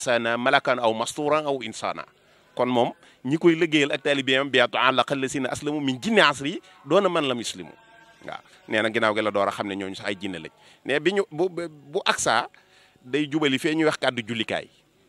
sana malakan aw masturan aw insana kon moom ñi koy liggéeyal ak taalibeem biatu àlaqal la si na aslamu min jinne asri yi doona man la muslimu waaw nee na ginnaaw gi la door a xam ne ñooñu sax ay jinne lañ mais bi ñu bu bu aksa day jubali fee ñuy wax kàddu jullikaay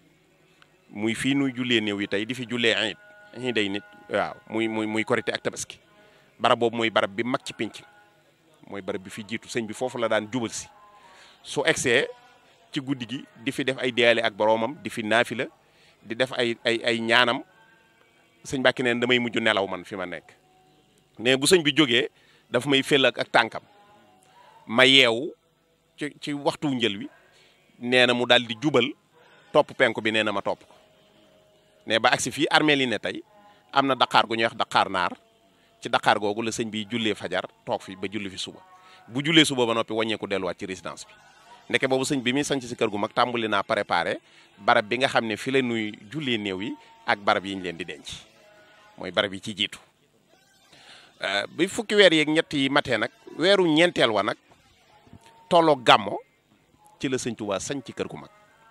muy fii nuy jullee néew yi tey di fi jullee ayit ñi day nit waaw muy muy muy korité ak tabaski barab boobu mooy barab bi mag ci pinc mooy barab bi fi jiitu sëñ bi foofu la daan jubal si su egsee ci guddi gi di fi def ay deyaale ak boroomam di fi naafila di def ay ay ay ñaanam sëñ Mbàkke neen damay mujj nelaw man fi ma nekk ne bu sëñ bi jógee daf may fél ak ak tànkam ma yeewu ci ci waxtu njël wi nee na mu daal di jubal topp penku bi nee na ma topp ko ne ba agsi fii armée li ne tey am na daqaar gu ñuy wax daqaar naar ci daqaar googu la sëñ bi jullee fajar toog fi ba julli fi suba bu jullee suba ba noppi wàññeeku delluwaat ci résidence bi ndeke boobu sëñ bi muy sanc si kër gu mag tàmbali naa préparé barab bi nga xam ne fi la nuy jullee néew yi ak barab yi ñu leen di denc mooy barab yi ci jiitu bi fukki weer yeeg ñett yi matee nag weeru ñeenteel wa nag tolloo gàmmo ci la sëñ Tuubaa sañ ci kër gu mag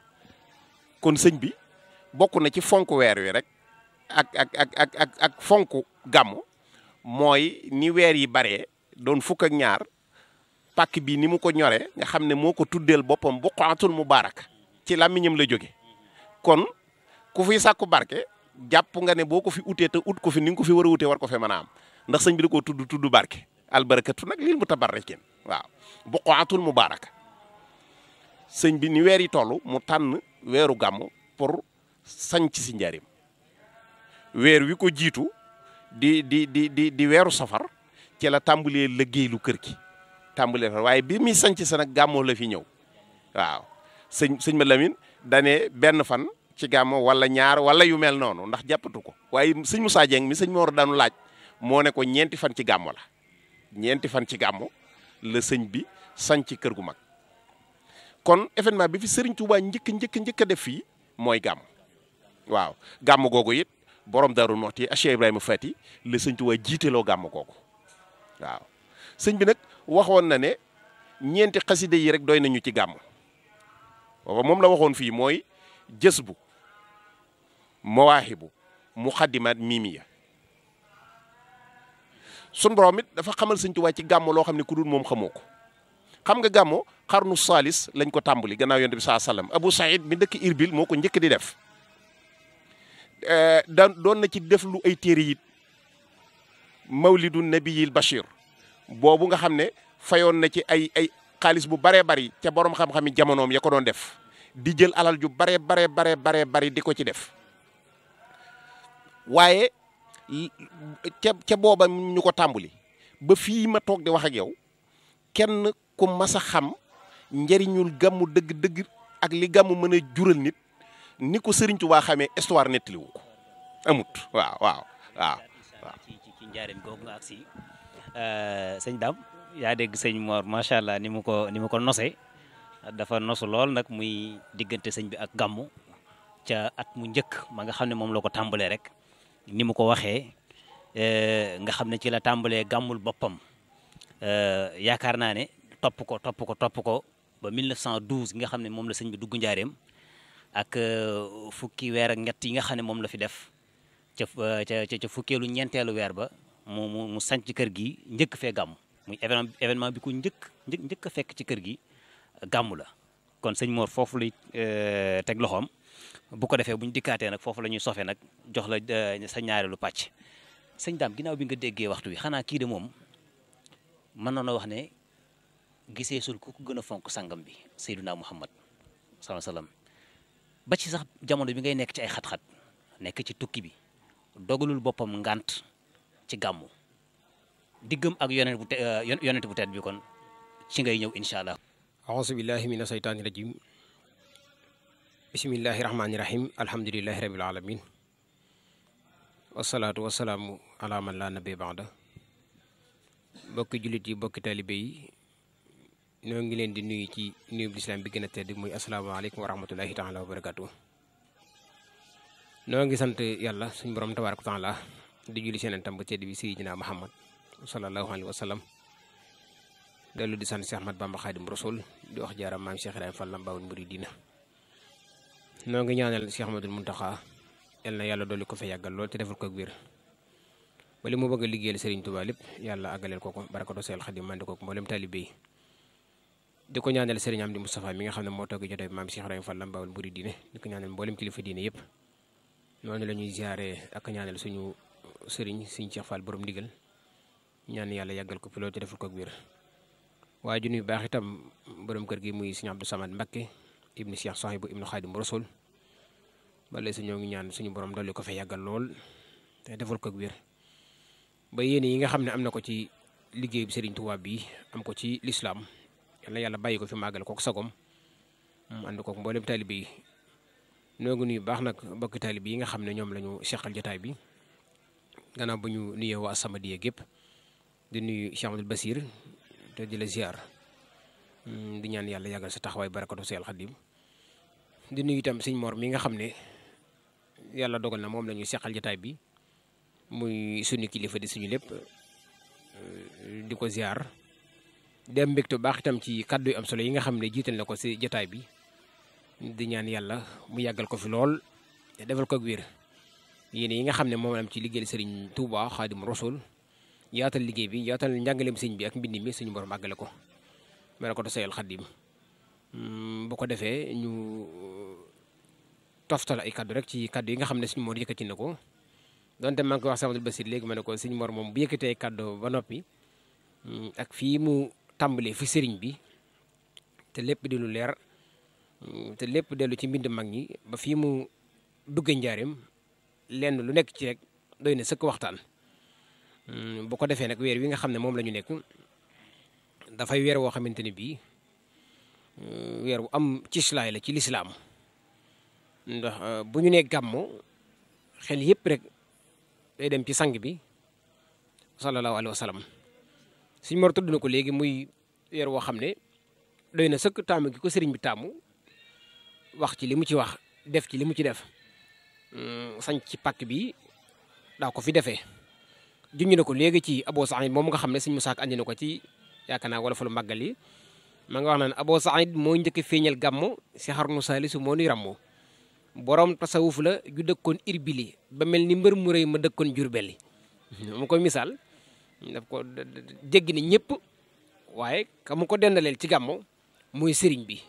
kon sëñ bi bokk na ci fonk weer wi rek ak ak ak ak ak ak fonk gàmmo mooy ni weer yi baree doon fukk ak ñaar pàkk bi ni mu ko ñoree nga xam ne moo ko tuddeel boppam buqaatul mubaaraka ci làmmiñam la jóge kon ku fiy sàkku barke jàpp nga ne boo ko fi utee te ut ko fi ni nga ko fi war a utee war ko fe mën a am ndax sëñ bi da koo tudd tudd barke albarakatu nag lil mutabarrikin waaw buqaatul mubaaraka sëñ bi ni weer yi toll mu tànn weeru gàmm pour sañc si njaarim weer wi ko jiitu di di di di di weeru safar ci la tàmbalee liggéey lu kër gi tàmbalee fa waaye bi muy sañc sa nag gàmmoo la fi ñëw waaw sëñ sëñ ma Lamine dane benn fan ci gàmmo wala ñaar wala yu mel noonu ndax jàppatu ko waaye sëñ Moussa Dieng mi sëñ Mor daanu laaj moo ne ko ñeenti fan ci gàmmo la ñeenti fan ci gàmmo la sëñ bi sañc kër gu mag kon événement bi fi Serigne Touba njëkk njëkk njëkk a def fii mooy gàmm waaw gàmm googu it borom Darou Mouhty Cheikh Ibrahima Fati la sëñ Touba jiiteloo gàmm googu waaw sëñ bi nag waxoon na ne ñeenti xaside yi rek doy nañu ci gàmm booba moom la waxoon fii mooy jës bu mawaahibu muxaddimaat miimiya sun borom it dafa xamal sëñ Touba ci gàmm loo xam ne ku dul moom xamoo ko xam nga gàmmo xarnu saalis lañ ko tàmbali gannaaw yonent bi saa sallam Abu Saïd mi dëkk Irbil moo ko njëkk di def da doon na ci def lu ay téere yit mawlidu nabiyil Bachir boobu nga xam ne fayoon na ci ay ay xaalis bu baree bari ca borom xam-xami jamonoom ya ko doon def di jël alal ju baree baree baree baree bari di ko ci def waaye ca ca booba ñu ko tàmbali ba fii ma toog di wax ak yow kenn ku mas a xam njëriñul gàmmu dëgg-dëgg ak li gàmmu mën a jural nit ni ko Sëriñ Tuubaa xamee histoire nettaliwu ko amut waaw waaw waaw waaw ci ci ci njaareem googu nga agsi sëñ Dame yaa dégg sëñ Mor macha allah ni mu ko ni mu ko nosee dafa nosu lool nag muy diggante sëñ bi ak gàmmu ca at mu njëkk ma nga xam ne moom la ko tàmbalee rek ni mu ko waxee nga xam ne ci la tàmbalee gàmmul boppam yaakaar naa ne topp ko topp ko topp ko ba 1912 nga xam ne moom la sëñ bi dugg njaareem ak fukki weer ak ñett yi nga xam ne moom la fi def ca ca ca fukkeelu ñeenteelu weer ba mu mu mu sanc kër gi njëkk fee gàmm muy événement événement bi ko njëkk njëkk njëkk a fekk ci kër gi gàmm la kon sëñ Mor foofu lay teg loxoom bu ko defee bu ñu dikkaatee nag foofu la ñuy sofe nag jox la sa ñaareelu pàcc sëñ Dame ginnaaw bi nga déggee waxtu wi xanaa kii de moom mën na wax ne gisee sul ku ko gën a fonk sangam bi Seydunaa Muhammad sallallahu alayhi wasallam ba ci sax jamono bi ngay nekk ci ay xat-xat nekk ci tukki bi dogalul boppam ngant ci gàmmu diggam ak yonent bu te yonent bu tedd bi kon ci ngay ñëw incha allah. auzu billahi mina saytaani rajim bismillahi rahmaani rahim alhamdulillahi rabbil alamin wasalaatu wasalaamu ala man laa nabi baada bokki jullit yi bokki taalibe yi ñoo ngi leen di nuyu ci nuyu bu lislaam bi gën a tedd muy asalaamaaleykum wa rahmatullahi taala wa barakatu noo ngi sant yàlla suñu borom tabaaraka taala di julli seen tam bu tedd bi sayyidina Muhammad sallallahu alayhi wa sallam dellu di sant Cheikh Ahmad Bamba Xaadim Rasul di wax jaaram maam Cheikh Ibrahima Fall Lambaawul Muridina noo ngi ñaanal Cheikh Ahmadul Muntaxa yal na yàlla dolli ko fa yàggal lool te defal ko ak wér ba li mu bëgg a liggéeyal Serigne Touba lépp yàlla àggaleel ko ko barakatu Seel Xadim mandi ko mboolem taalibe yi di ko ñaanal Serigne Amdi Moustapha mi nga xam ne moo toog jotaay bi maam Cheikh Ibrahima Fall Lambaawul Mburi diine di ko ñaanal mboolem kilifa diine yëpp noonu la ñuy ziare ak ñaanal suñu Serigne Serigne Cheikh Fall borom ndigal ñaan yàlla yàggal ko fi lool te defal ko ak wér waaye ju nuyu baax itam borom kër gi muy Serigne Abdou Samad Mbakke ibni Cheikh Sohaybu ibnu Xaadim Rasul bale sa ñoo ngi ñaan suñu borom dolli ko fa yàggal lool te defal ko ak wér ba yéene yi nga xam ne am na ko ci liggéey bi Serigne Touba bi am ko ci lislaam yal na yàlla bàyyi ko fi màggal kook sagom mu ànd kook mboolem taalibe yi noo ngi nuyu baax nag bokki taalibe yi nga xam ne ñoom la ñu seqal jotaay bi gannaaw bu ñu nuyee waa Samadiya gépp di nuyu Cheikh Amadou Basir te di la ziar di ñaan yàlla yàggal sa taxawaay barakatu Seel Xadim di nuyu itam sëñ Mor mi nga xam ne yàlla dogal na moom la ñu seqal jotaay bi muy suñu kilifa di suñu lépp di ko ziar dem mbégte baax itam ci kàddu yu am solo yi nga xam ne jiital na ko si jotaay bi di ñaan yàlla mu yàggal ko fi lool te defal ko ak wér yéen yi nga xam ne moom am ci liggéeyal Serigne Touba Xaadim Rasul yaatal liggéey bi yaatal njàngaleem sëñ bi ak mbind mi suñu borom àggale ko mel ko Seel Xadim bu ko defee ñu toftal ay kaddu rek ci kaddu yi nga xam ne suñu Mor yëkkati na ko donte maa ngi koy wax Samadou Basir léegi ma ne ko suñu Mor moom bu yëkkatee kaddu ba noppi ak fii mu tàmbalee fi sëriñ bi te lépp di lu leer te lépp dellu ci mbind mag ñi ba fii mu duggee njaareem lenn lu nekk ci rek doy na sëkk waxtaan bu ko defee nag weer wi nga xam ne moom la ñu nekk dafay weer woo xamante ne bii weer wu am cislaay la ci lislaam ndax bu ñu nee gàmmo xel yëpp rek day dem ci sang bi sallallahu alayhi wa sallam suñ mor tudd na ko léegi muy weer woo xam ne doy na sëkk taamu gi ko sëriñ bi taamu wax ci li mu ci wax def ci li mu ci def sañ ci pàkk bi daa ko fi defee junñu na ko léegi ci Abo Saïd moom nga xam ne suñ musaak andi na ko ci yaakaar naa wala fa lu màggal yi ma nga wax naan Abo Saïd moo njëkk a feeñal gàmmo si xarnu saalisu moo nuy ràmmoo borom tasawuf la ju dëkkoon irbili ba mel ni mbër mu rëy ma dëkkoon jurbeli mu koy misaal daf ko jéggi ni ñëpp waaye ka mu ko dendaleel ci gàmmo mooy sëriñ bi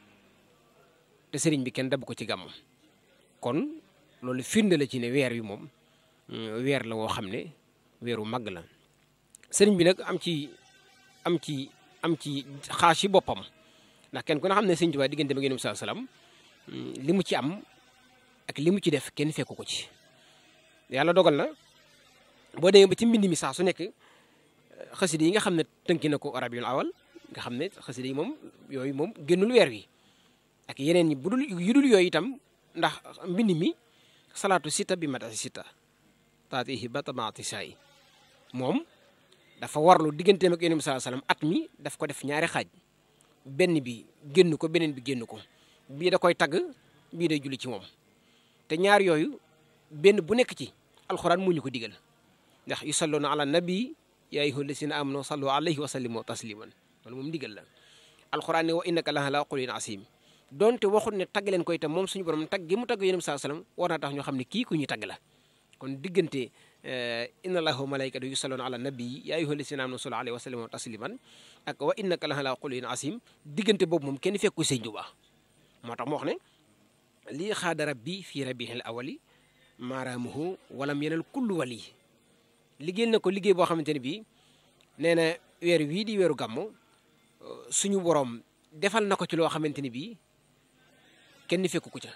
te sëriñ bi kenn dab ko ci gàmmo kon loolu firnde la ci ne weer wi moom weer la woo xam ne weeru màgg la sëriñ bi nag am ci am ci am ci xaas yi boppam ndax kenn ku ne xam ne sëriñ Tuubaa diggante ba ngeen saa salaam li mu ci am ak li mu ci def kenn fekku ko ci yàlla dogal na boo demee ba ci mbind mi saa su nekk xasida yi nga xam ne tënki na ko arabiyul awal nga xam ne xasida yi moom yooyu moom génnul weer wi ak yeneen yi bu dul yu dul yooyu itam ndax mbind mi salaatu sita bi matasi sita taatihi ba tamaati saay moom dafa warlu digganteem ak yonent bi saa salaam at mi daf ko def ñaari xaaj benn bi génn ko beneen bi génn ko bii da koy tagg bii day julli ci moom te ñaar yooyu benn bu nekk ci alxuraan mu ñu ko digal ndax yusalluuna ala nabi yaa ayyuha llazina amanu sallu alayhi wa sallimu tasliman loolu moom digal la alxuraan ne wa innaka la ala xuluqin asim donte waxut ne tagg leen ko itam moom suñu borom tagg gi mu tagg yonent bi saa salaam war naa tax ñoo xam ne kii ku ñuy tagg la kon diggante inna allaha wa malaikatu yusalluuna ala nabi yaa ayyuha llazina amanu sallu alayhi wa sallimu tasliman ak wa innaka la ala xuluqin asim diggante boobu moom kenn fekku sëñ Tuubaa moo tax mu wax ne lii xaada rabbi fii rabihil awali maaraamuhu walam yenal kullu wali liggéeyal na ko liggéey boo xamante ne bii nee na weer wii di weeru gàmmu suñu borom defal na ko ci loo xamante ni bii kenn fekku ko ca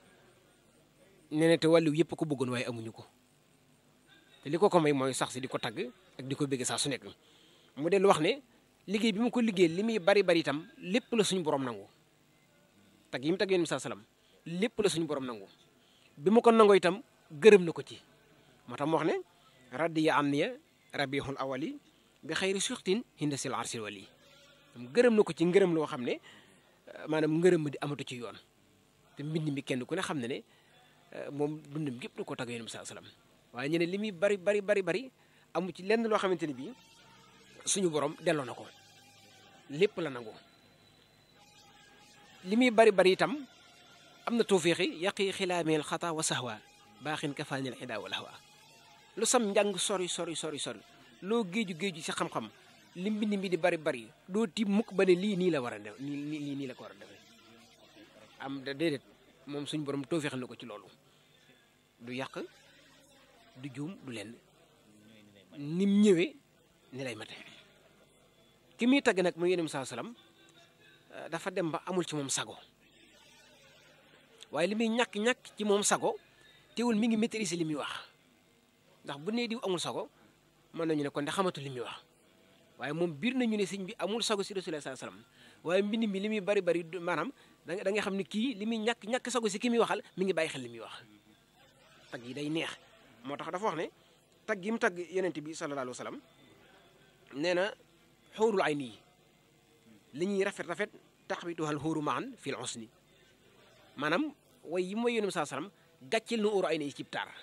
nee na te wàllu yëpp ko bëggoon waaye amuñu ko te li ko ko may mooy sax si di ko tagg ak di ko bëgg saa su nekk mu dellu wax ne liggéey bi mu ko liggéey li muy bari bari itam lépp la suñu borom nangu tag yi mu tag yéen saa salaam lépp la suñu borom nangu bi mu ko nangoo itam gërëm na ko ci moo tax mu wax ne radiya anniya rabihul awali bi xayri suxtin hinda sil arsil wali gërëm na ko ci ngërëm loo xam ne maanaam ngërëm ma di amatu ci yoon te mbind mi kenn ku ne xam ne ne moom dundam gépp da ko tag yéen saa salaam waaye ñu ne li muy bari bari bari bari amu ci lenn loo xamante ne bii suñu borom delloo na ko lépp la nangu li muy bari bari itam am na tawfiixi yaqi xilaameel xata wa sahwa baaxin kafaanil xidaa wal hawa lu sam njàng sori sori sori sori loo géeju géeju ci xam-xam li mbind mi di bari bari doo tiim mukk ba ne lii nii la war a def nii nii nii la ko war a defee am da déedéet moom suñ borom tawfiixal na ko ci loolu du yàq du juum du lenn nim ñëwee ni lay mate ki muy tagg nag mu yénem saa salaam dafa dem ba amul ci moom sago waaye li muy ñàkk-ñàkk ci moom sago teewul mi ngi maîtriser li muy wax ndax bu nee diw amul sago mën nañu ne kon de xamatul li muy wax waaye moom biir nañu ne sëñ bi amul sago si rasulullah sallallahu alayhi wasallam waaye mbind mi li muy bari bari maanaam da da nga xam ne kii li muy ñàkk ñàkk sago si ki muy waxal mi ngi bàyyi xel li muy wax tag yi day neex moo tax dafa wax ne tag gi mu tagg yonent bi sallallahu alayhi wasallam nee na xóorul ay nii li ñuy rafet rafet taxawituhal xóoru maan fil usni maanaam way yi mooy yonent bi sallallahu alayhi wasallam gàcceel na óoru ay nii cib taar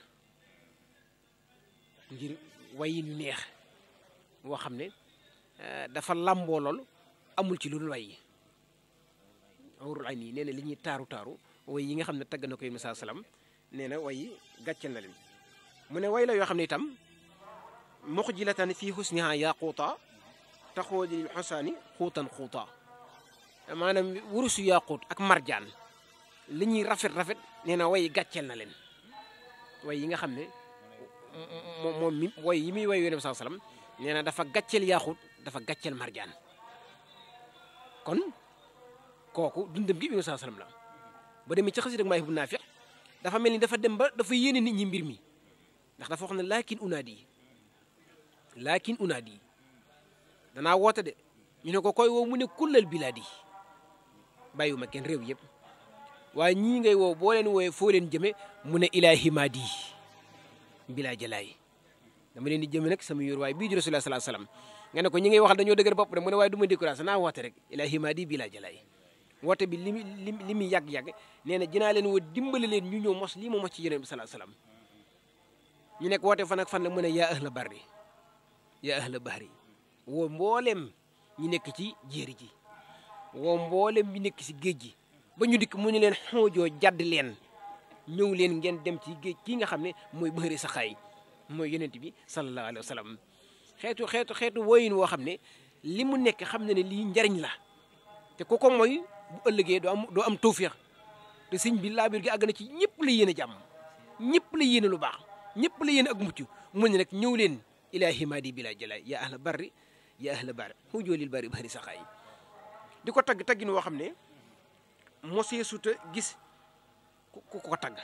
ngir wayin yu neex woo xam ne dafa làmboo lool amul ci lu dul way yi xóorul ay nii nee na li ñuy taaru taaru way yi nga xam ne tagg na ko yonent bi sallallahu alayhi wasallam nee na way yi gàcceel na leen mu ne way la yoo xam ne itam muxjilatan fii husniha yaquuta taxooli lil xosaani xuutan xuuta maanaam wurusu yaquut ak marjaan li ñuy rafet rafet nee na way gàcceel na leen way yi nga xam ne moom moom mi way yi muy way yonent bi sallam nee na dafa gàcceel yaquut dafa gàcceel marjaan kon kooku dundam gi yonent bi sallam la ba demee ci xasida maay bu naafi dafa mel ni dafa dem ba dafa yéene nit ñi mbir mi ndax dafa wax ne laakin unaadi laakin unaadi danaa woote de ñu ne ko koy woo mu ne kullal bilaadi bàyyiwuma kenn réew yëpp waaye ñii ngay woo boo leen wooyee foo leen jëme mu ne ilaahi maadi bilaa jalaay dama leen di jëme nag sama yor waaye bii di rasulullah sallallahu alayhi wasallam nga ne ko ñi ngay waxal dañoo dëgër bopp de mu ne waaye du ma découragé naa woote rek ilaahi maadi bilaa jalaay woote bi li mu li muy yàgg-yàgg nee na dinaa leen woo dimbale leen ñu ñëw mos lii ma mos ci yonent bi sallallahu alayhi wasallam ñu nekk woote fan ak fan la mu ne yaa ahla barri yaa ahla bahri woo mboolem ñi nekk ci jéeri ji woo mboolem ñi nekk ci géej gi ba ñu dikk mu ñu leen xoojoo jadd leen ñëw leen ngeen dem ci géej kii nga xam ne mooy bëri sa xaay mooy yonent bi sallallahu alayhi wa sallam xeetu xeetu xeetu wooyin woo xam ne li mu nekk xam ne ne lii njariñ la te ku ko mooy bu ëllëgee doo am doo am tawféex te sëñ bi laabir gi àgg na ci ñëpp la yéene jàmm ñëpp la yéene lu baax ñëpp la yéene ak mucc mu ne nag ñëw leen ilaahi maadi bila jalaay ya ahla barri ya ahla barri xujoolil bari bari saxaay di ko tagg taggin woo xam ne mosee suta gis ku ko tagg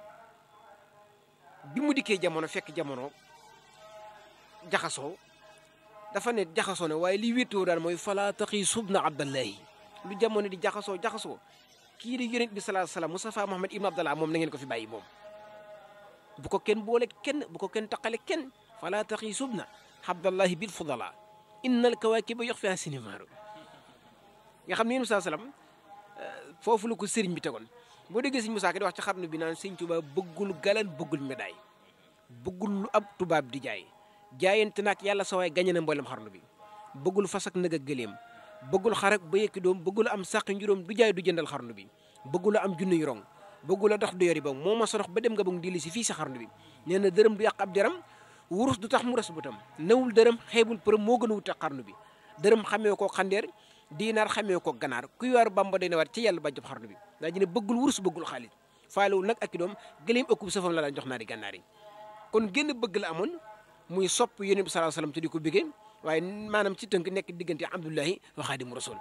bi mu dikkee jamono fekk jamono jaxasoo dafa ne jaxasoo ne waaye li wéttoo daal mooy fala taxi subna abdallahi lu jamono di jaxasoo jaxasoo kii di yonent bi salaa salaam Mustafa Muhammad ibn Abdallah moom na ngeen ko fi bàyyi moom bu ko kenn boole kenn bu ko kenn taqale kenn fala taxi subna abdallahi bil fudala innal kawaakiba yox fi sinimaaru nga xam ne yéen saa salaam foofu la ko sëriñ bi tegoon boo déggee sëñ Musaa Ka di wax ci xarnu bi naan sëñ Tuubaa bëggul galan bëggul médaille bëggul lu ab tubaab di jaay jaayante naak yàlla sa waay gañe na mboolem xarnu bi bëggul fas ak nag ak gëléem bëggul xarak ba yëkki doom bëggul am sàq njuróom du jaay du jëndal xarnu bi bëggul am junni yu rong bëggul a dox du yori ba moo ma sorox ba dem nga bëgg dili si fii sa xarnu bi nee na dërëm du yàq ab deram wurus du tax mu res bëtam newul dërëm xeebul përëm moo gën a wute xarnu bi dërëm xamee ko xandeer diinaar xamee ko ganaar kuy waar bamba day ne waat ci yàlla ba job xarnu bi daa ji ne bëggul wurus bëggul xaalis faalewul nag ak i doom gëleem ëkkub safam la daan jox naa di gànnaar yi kon génn bëgg la amoon muy sopp yonent bi sallallahu alayhi wasallam te di ko bëggee waaye maanaam ci tënk nekk diggante abdullahi wa xaadimu rasul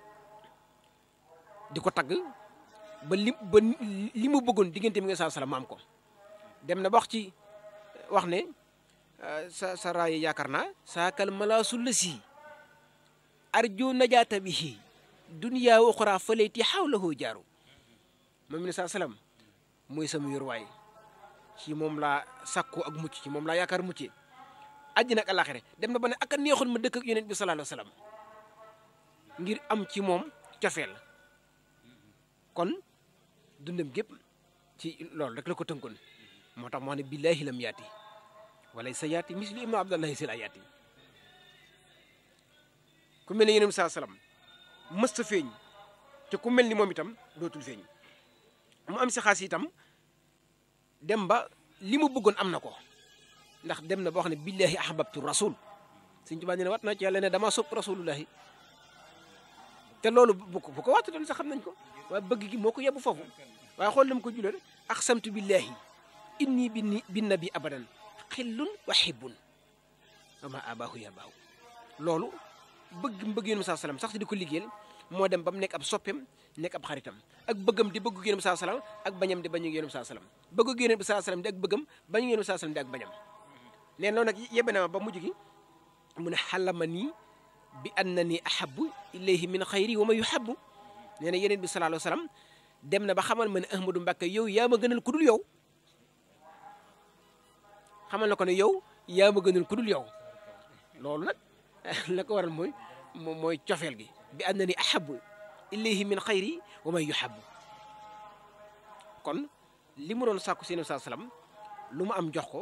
di ko tagg ba li ba li mu bëggoon diggante mi nga sallallahu alayhi wasallam maam ko dem na ba wax ci wax ne sa sa raay yaakaar naa saakal malaasul la si arju najaata bihi dunya wa uxra falayti xawlahu jaaru moom ne saa salaam mooy sama yorwaay ci moom laa sàkku ak mucc ci moom laa yaakaar muccee àjjana ak alaxire dem na ba ne ak a neexoon ma dëkk ak yonent bi sallallahu alayhi wa sallam ngir am ci moom cofeel kon dundam gépp ci loolu rek la ko tënkoon moo tax moo ne billahi lam yaati wala sa yaati misli ibnu abdallahi sil ayaati ku mel ne yonent bi sallallahu alayhi wa sallam mësta feeñ te ku mel ni moom itam dootul feeñ mu am si xaas itam dem ba li mu bëggoon am na ko ndax dem na boo xam ne billahi ahbabtu rasul Sëñ Tuubaa nee na wat na ci yàlla ne dama sopp rasulullahi te loolu bu ko bu ko waxtu doon sax xam nañ ko waaye bëgg gi moo ko yebbu foofu waaye xool na mu ko julee rek aqsamtu billahi inni bi bin nabi abadan xillun wa hibbun wa ma abaahu ya baahu loolu bëgg mbëgg yéen saa salaam sax di ko liggéeyal moo dem ba mu nekk ab soppeem nekk ab xaritam ak bëggam di bëggu yéen saa salaam ak bañam di bañu yéen saa salaam bëggu yéen saa salaam di ak bëggam bañu yéen saa salaam di ak bañam neen loolu nag yebbe na ma ba mujj gi mu ne xalama nii bi annani ahabu ilayhi min xayri wa ma yuhabu nee na yeneen bi sallallahu alayhi wa sallam dem na ba xamal ma ne Ahmadou Mbacke yow yaa ma gënal ku dul yow xamal na ko ne yow yaa ma gënal ku dul yow loolu nag la ko waral mooy mooy cofeel gi bi annani ahabu ilayhi min xayri wa ma yuhabu kon li mu doon sàkku seen saa salaam lu mu am jox ko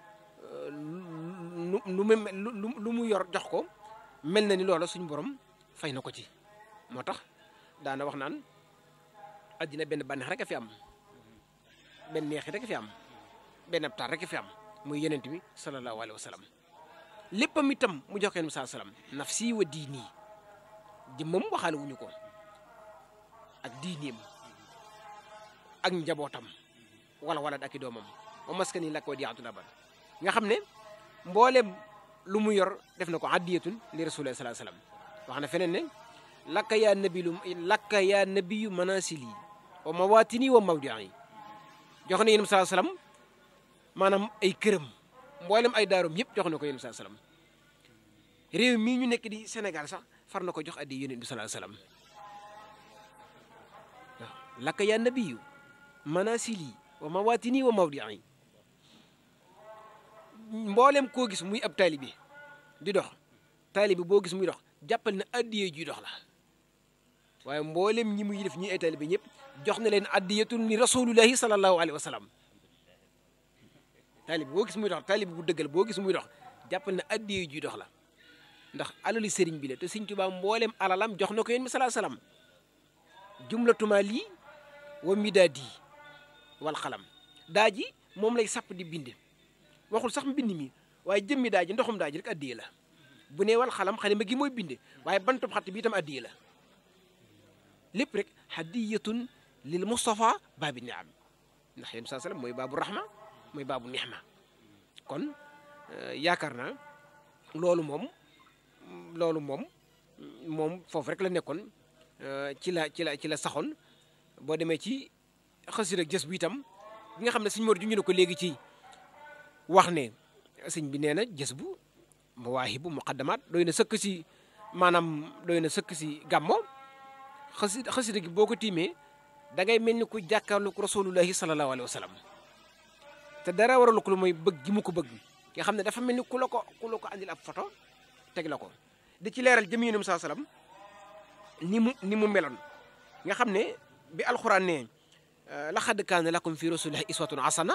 lu lu mu lu mu yor jox ko mel na ni loola suñu borom fay na ko ci moo tax daana wax naan addina benn bànneex rek a fi am benn neexi rek a fi am benn abtaar rek a fi am muy yenent bi sallallahu alayhi wa sallam léppam itam mu jox ko yonent bi sallallahu alayhi wa sallam nafsi wa diini jëmmam waxaale wuñu ko ak diineem ak njabootam wala wala ak i doomam wa maskani lak wa diatul abad nga xam ne mboolem lu mu yor def na ko addiyatun li rasulillah sallallahu alayhi wasallam wax na feneen ne lakka yaa nabilu lakka yaa nabiyu manasili wa mawatini wa mawdi'i jox na yéen sallallahu alayhi wasallam maanaam ay këram mboolem ay daarom yëpp jox na ko yéen sallallahu alayhi wasallam réew mii ñu nekk di Sénégal sax far na ko jox addi yonent bi sallallahu alayhi wasallam waaw lakka yaa nabiyu manasili wa mawatini wa mawdi'i mboolem koo gis muy ab taalibi di dox taalibi boo gis muy dox jàppal na addiyee juy dox la waaye mboolem ñi muy def ñi ay taalibi ñëpp jox na leen addiyatun li rasulullahi sallallahu alayhi wa sallam taalibi boo gis muy dox taalibi bu dëggal boo gis muy dox jàppal na addiyee juy dox la ndax alali sëriñ bi la te Sëriñ Tuubaa mboolem alalam jox na ko yéen bi sallallahu alayhi wa sallam jumlatuma lii wa midaadi wal xalam daa ji moom lay sàpp di bind waxul sax mbind mi waaye jëmmi daa ji ndoxum daa ji rek addiye la bu nee wal xalam xalima gi mooy binde waaye bantub xatt bi itam addiye la lépp rek hadiyatun lil Mustafa baabi niam ndax yéen saa sallam mooy baabu rahma mooy baabu nixma kon yaakaar naa loolu moom loolu moom moom foofu rek la nekkoon ci la ci la ci la saxoon boo demee ci xasir ak jës bu itam bi nga xam ne suñu mor ju ñu ne ko léegi ci wax ne sëñ bi nee na jës bu mawaahibu muqaddamaat doy na sëkk si maanaam doy na sëkk si gàmmo xasi xasida gi boo ko tiimee da ngay mel ni ku jàkkaarlu ko rasulullahi sallallahu alayhi wa sallam te dara waralu ko lu mooy bëgg gi mu ko bëgg nga xam ne dafa mel ni ku la ko ku la ko andil ab photo teg la ko di ci leeral jëm yonum saa sallam ni mu ni mu meloon nga xam ne bi alxuraan ne laqad kaana lakum fi rasulillahi iswatun hasana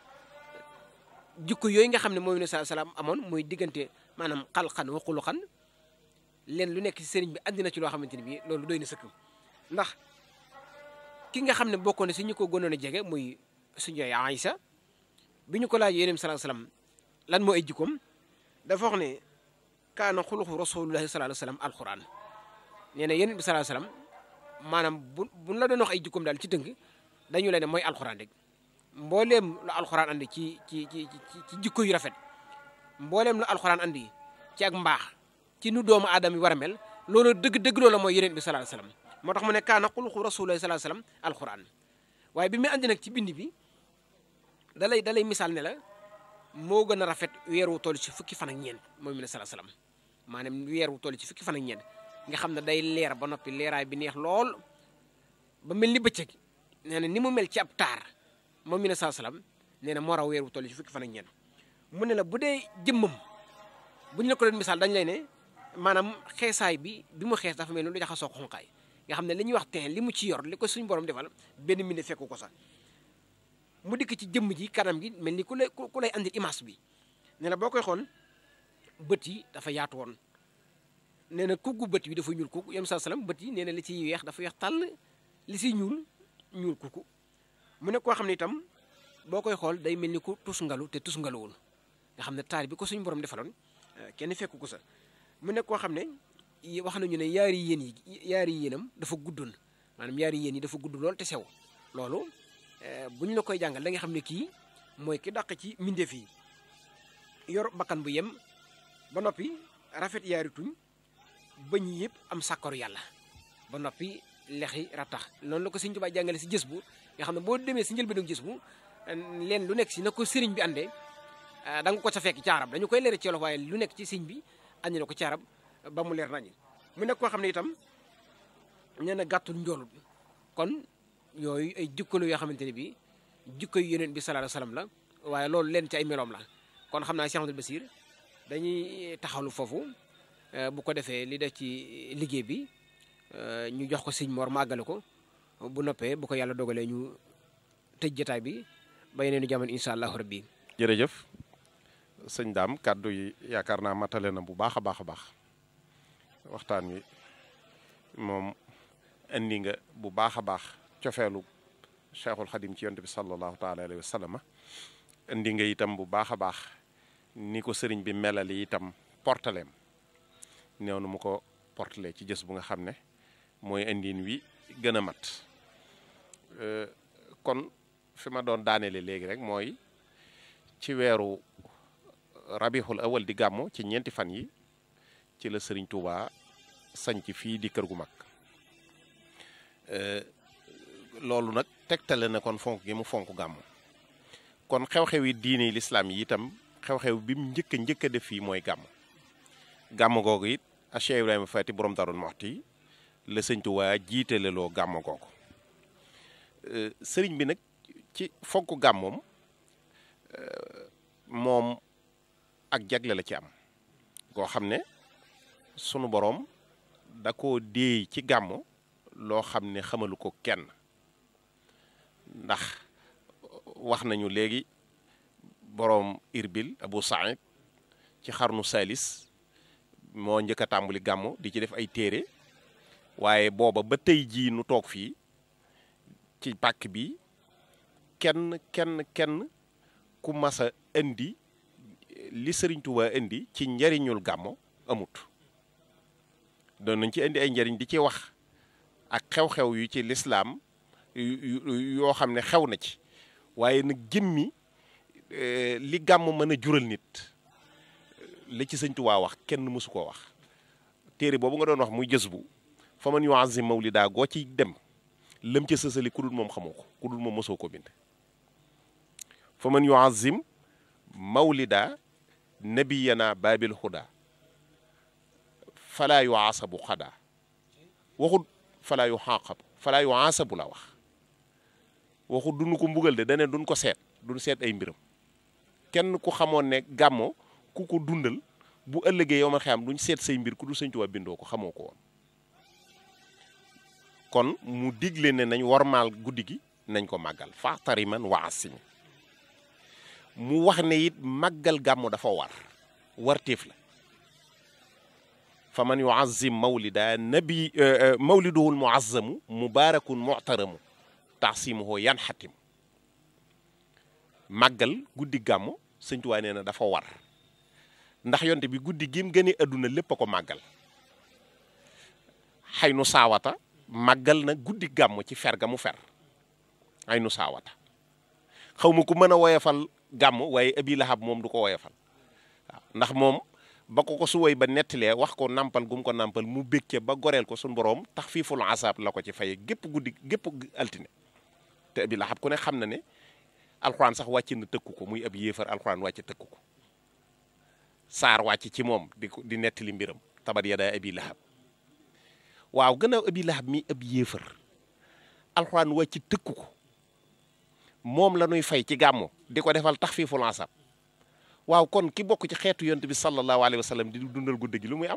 jikko yooyu nga xam ne mooy ne saa salaam amoon mooy diggante maanaam xalxan wa xuluxan leen lu nekk ci sëriñ bi andi na ci loo xamante ne bii loolu doy na sëkk ndax ki nga xam ne bokkoon na si ñu ko gënoon a jege muy suñu yaay Aïsa bi ñu ko laaj yéen sallallahu alayhi wasallam lan moo ay jikkoom dafa wax ne kaana xuluxu rasulullahi sallallahu alayhi wasallam alquran nee na yéen bi sallallahu alayhi wasallam maanaam bu buñ la doon wax ay jikkoom daal ci tënk dañu leen ne mooy alquran rek. mbooleem lu alxuraan andi ci ci ci ci jikko yu rafet mbooleem lu alxuraan andi ci ak mbaax ci nu doomu aadama yi war a mel loolu dëgg-dëgg loola mooy yeneen bi sallallahu alayhi wasallam moo tax mu ne kaana xuluxu rasulullahi sallallahu alayhi wasallam alxuraan waaye bi muy andi nag ci bind bi dalay dalay misaal ne la moo gën a rafet weer wu toll ci fukki fan ak ñeent mooy mu ne sallallahu alayhi wasallam maanaam weer wu toll ci fukki fan ak ñeent nga xam ne day leer ba noppi leeraay bi neex lool ba mel ni bëccëg nee na ni mu mel ci ab taar moom mi ne saa salaam nee na moo raw weer wu toll ci fukki fan ak ñeent mu ne la bu dee jëmmam bu ñu la ko doon misaal dañ lay ne maanaam xeesaay bi bi mu xees dafa mel ni lu jaxasoo ko xonqaay nga xam ne li ñuy wax teen li mu ci yor li ko suñu borom defal benn mine fekku ko sax mu dikk ci jëmm ji kanam gi mel ni ku lay ku lay andil image bi nee na boo koy xool bët yi dafa yaatu woon nee na kuggu bët bi dafa ñuul kukku yem saa salaam bët yi nee na li ciy weex dafa weex tàll li ciy ñuul ñuul kukku mu nekk koo xam ne itam boo koy xool day mel ni ku tusngalu te tusngaluwul nga xam ne taal bi ko suñu borom defaloon kenn fekku ko sa mu nekk koo xam ne wax nañu ne yaari yéen yi yaari yéenam dafa guddoon maanaam yaari yéen yi dafa gudd lool te sew loolu bu ñu la koy jàngal da nga xam ne kii mooy ki dàq ci mbindeef yi yor bakkan bu yem ba noppi rafet yaari tuñ bëñ yëpp am sàkkaru yàlla ba noppi lexi rattax noonu la ko sëñ Tuubaa jàngale si jës bu nga xam ne boo demee si njëlbéenu gis bu leen lu nekk si na ko sëriñ bi àndee da nga ko sa fekk ci arab dañu koy leer ci wolof waaye lu nekk ci sëñ bi andi na ko ci arab ba mu leer nañu mu nekk koo xam ne itam nee na gàttul njoolut kon yooyu ay jikkalu yoo xamante ne bi jikko yu yeneen bi sallallahu alayhi wasallam la waaye loolu leen ci ay meloom la kon xam naa Cheikh Amadou Bassir dañuy taxawlu foofu bu ko defee li def ci liggéey bi ñu jox ko sëñ Mor màggale ko bu noppee bu ko yàlla dogalee ñu tëj jotaay bi ba yeneenu jamono incha allahu rabbi jërëjëf sëñ daam kàddu yi yaakaar naa matale na bu baax a baax a baax waxtaan wi moom indi nga bu baax a baax cofeelu cheikhul xadim ci yonte bi sallallahu taala alayhi wa sallam indi nga itam bu baax a baax ni ko sëriñ bi melali itam portaleem néew nu mu ko portale ci jës bu nga xam ne mooy indin wi gën a mat kon fi ma doon daaneele léegi rek mooy ci weeru rabixul awal di gàmmu ci ñeenti fan yi ci la sëriñ Touba sañc fii di kër gu mag loolu nag tegtale na kon fonk gi mu fonk gàmmu kon xew-xew yi diine lislaam yi itam xew-xew bi mu njëkk a njëkk a def fii mooy gàmm gàmm googu it a Cheikh Ibrahima Fati borom Darou Mouhty la sëñ Touba jiitale loo gàmm googu sëriñ bi nag ci fonk gàmmoom moom ak jagle la ci am koo xam ne sunu boroom da koo déey ci gàmm loo xam ne xamalu ko kenn ndax wax nañu léegi boroom irbil Abu Saïd ci xarnu salis moo njëkk a tàmbali gàmm di ci def ay téere waaye booba ba tey jii nu toog fii ci pàkk bi kenn kenn kenn ku mas a indi li Sëriñ Tuubaa indi ci njariñul gàmmo amut doon nañ ci indi ay njariñ di ci wax ak xew-xew yu ci lislaam yoo xam ne xew na ci waaye nag jëmmi li gàmm mën a jural nit li ci Sëñ Tuubaa wax kenn mësu koo wax téere boobu nga doon wax muy jës bu fa man yuazim mawlida goo ci dem lëm ca sësali ku dul moom xamoo ko ku dul moom mësoo ko bind fa man yuazim mawlida nabiyana babil huda falaa yu aasabu xadaa waxut falaa yu xaqabu falaa yu aasabu la wax waxut duñu ko mbugal de dane duñ ko seet duñ seet ay mbiram kenn ku xamoon ne gàmmo ku ko dundal bu ëllëgee yow ma xam duñ seet say mbir ku du Sëñ Tuubaa bindoo ko xamoo ko woon kon mu digle ne nañ warmaal guddi gi nañ ko màggal faxtari man waasimi mu wax ne it màggal gàmmu dafa war warteef la fa man yuazim mawlida nabi mawliduhul muazzamu mubarakun mu'taramu taxsimuhu yan xatim màggal guddi gàmmu Sëñ Tuubaa nee na dafa war ndax yonte bi guddi gim gëne adduna lépp a ko màggal xay nu saawata màggal na guddi gàmm ci fer ga mu fer ay nu saawata xaw ma ku mën a woyafal gàmm waaye abi lahab moom du ko woyafal waaw ndax moom ba ko ko su woy ba nettalee wax ko nampal gum ko nampal mu békke ba goreel ko suñ boroom tax fii ful asab la ko ci faye gépp guddi gépp altine te abi lahab ku ne xam na ne alxuraan sax wàcc na tëkku ko muy ab yéefar alxuraan wàcc tëkku ko saar wàcc ci moom di ko di nettali mbiram tabat yadaa abi lahab waaw gannaaw abi lahab mi ab yéefar alxuraan wàcc tëkku ko moom la ñuy fay ci gàmmu di ko defal tax fii fulansab waaw kon ki bokk ci xeetu yonent bi sallallahu alayhi wa sallam di dundal guddi gi lu muy am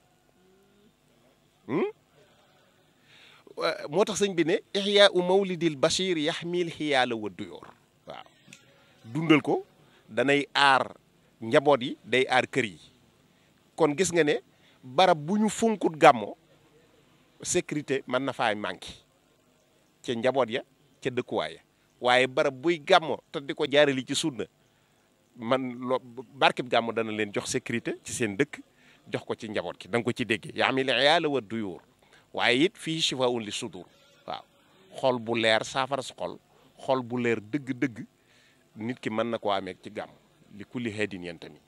moo tax sëñ bi ne ihyaa u mawlidil bashir yaxmil xiyaala wa duyoor waaw dundal ko danay aar njaboot yi day aar kër yi kon gis nga ne barab bu ñu funkut gàmmo sécurité mën na faa manqué ca njaboot ya ca dëkkuwaay ya waaye barab buy gàmmo te di ko jaarali ci sunna man loo barkeb gàmmo dana leen jox sécurité ci seen dëkk jox ko ci njaboot gi da nga ko ci déggee yaamil iyaala wa duyuur waaye it fii shifaun li sudur waaw xol bu leer saafara su xol xol bu leer dëgg-dëgg nit ki mën na koo amee ci gàmm li kulli heedin yéen tamit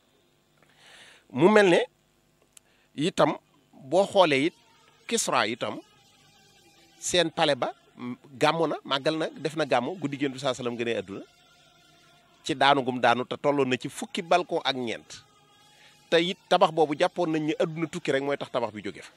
mu mel ne itam boo xoolee it Kisra itam seen pale ba gàmmu na màggal na def na gàmmu guddi géntu saa salaam gënee adduna ci daanu gum daanu te tolloon na ci fukki balcon ak ñeent te it tabax boobu jàppoon nañ ni adduna tukki rek mooy tax tabax bi jóge fa